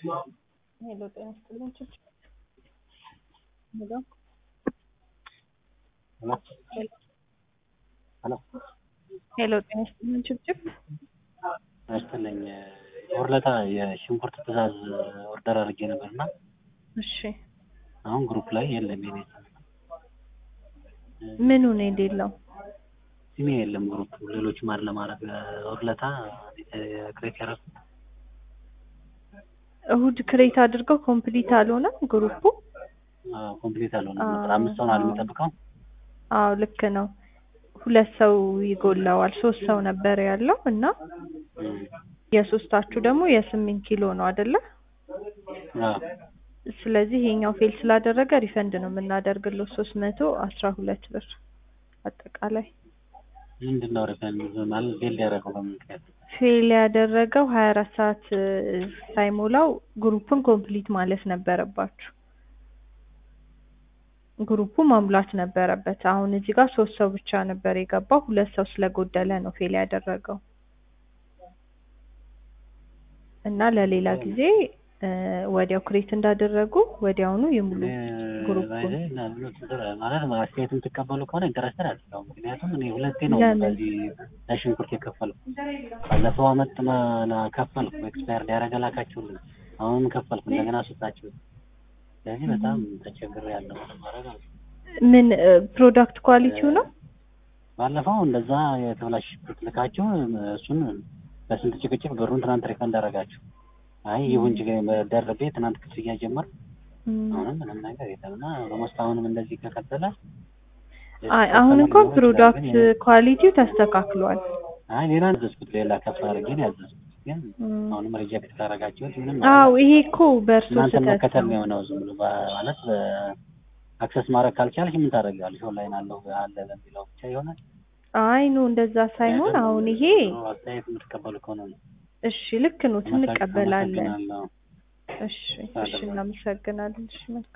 ሄሎ ጤና ይስጥልኝ ችች ሄሎ ሄሎ ሄሎ ጤና ይስጥልኝ ችብችብ ይስጥልኝ ወርለታ የሽንኩርት ትእዛዝ ኦርደር አድርጌ ነበር እና እሺ አሁን ግሩፕ ላይ የለም የኔ ስም ምኑ ነው የሌለው ስሜ የለም ግሩፕ ሌሎች ማር ለማድረግ ወርለታ ክሬት ያደረኩት እሁድ ክሬት አድርገው ኮምፕሊት አልሆነም ግሩፑ ኮምፕሊት አልሆነም ነበር አምስት ሰው ነው የሚጠብቀው አዎ ልክ ነው ሁለት ሰው ይጎላዋል ሶስት ሰው ነበር ያለው እና የሶስታችሁ ደግሞ የስምንት ኪሎ ነው አይደለ አዎ ስለዚህ ይሄኛው ፌል ስላደረገ ሪፈንድ ነው የምናደርግለው ሶስት መቶ አስራ ሁለት ብር አጠቃላይ ምንድን ነው ሪፈንድ ማለት ፌል ያደረገው በምን ምክንያት ፌል ያደረገው ሀያ አራት ሰዓት ሳይሞላው ግሩፕን ኮምፕሊት ማለት ነበረባችሁ ግሩፑ መሙላት ነበረበት አሁን እዚህ ጋር ሶስት ሰው ብቻ ነበር የገባው ሁለት ሰው ስለጎደለ ነው ፌል ያደረገው እና ለሌላ ጊዜ ወዲያው ክሬት እንዳደረጉ ወዲያውኑ ይሙሉ ግሩፑን ማለት አስተያየት የምትቀበሉ ከሆነ ኢንተረስተር አለው ምክንያቱም እኔ ሁለቴ ነው በዚህ ለሽንኩርት የከፈልኩ ባለፈው አመት ከፈልኩ ኤክስፓየር ሊያደረገ ላካችሁልኝ አሁንም ከፈልኩ እንደገና ስጣችሁ ስለዚህ በጣም ተቸግር ያለው ማድረግ አለ ምን ፕሮዳክት ኳሊቲው ነው ባለፈው እንደዛ የተበላሽ ሽንኩርት ልካችሁ እሱን በስንት ጭቅጭቅ ብሩን ትናንት ሪፈንድ አደረጋችሁ አይ ይሁን እንጂ ደርቤ ትናንት ክፍያ ጀመር አሁንም ምንም ነገር የለም እና በሞስት አሁንም እንደዚህ ከቀጠለ አይ አሁን እንኳን ፕሮዳክት ኳሊቲው ተስተካክሏል አይ ሌላ ያዘዝኩት ሌላ ከፍ አድርጌ ነው ያዘዝኩት ግን አሁንም ሪጀክት ካደረጋችሁት ምንም አዎ ይሄ እኮ በእርሶ እናንተ ስህተት መከተል ነው ነው የሆነው ዝም ብሎ ማለት አክሰስ ማድረግ ካልቻልሽ ምን ታደርጊዋለሽ ኦንላይን አለው አለ ለሚለው ብቻ ይሆናል አይ ኖ እንደዛ ሳይሆን አሁን ይሄ አስተያየት የምትቀበሉ ከሆነ ነው እሺ ልክ ኖት እንቀበላለን አመሰግናለሁ። እሺ እሺ እናመሰግናለን እሺ መልካም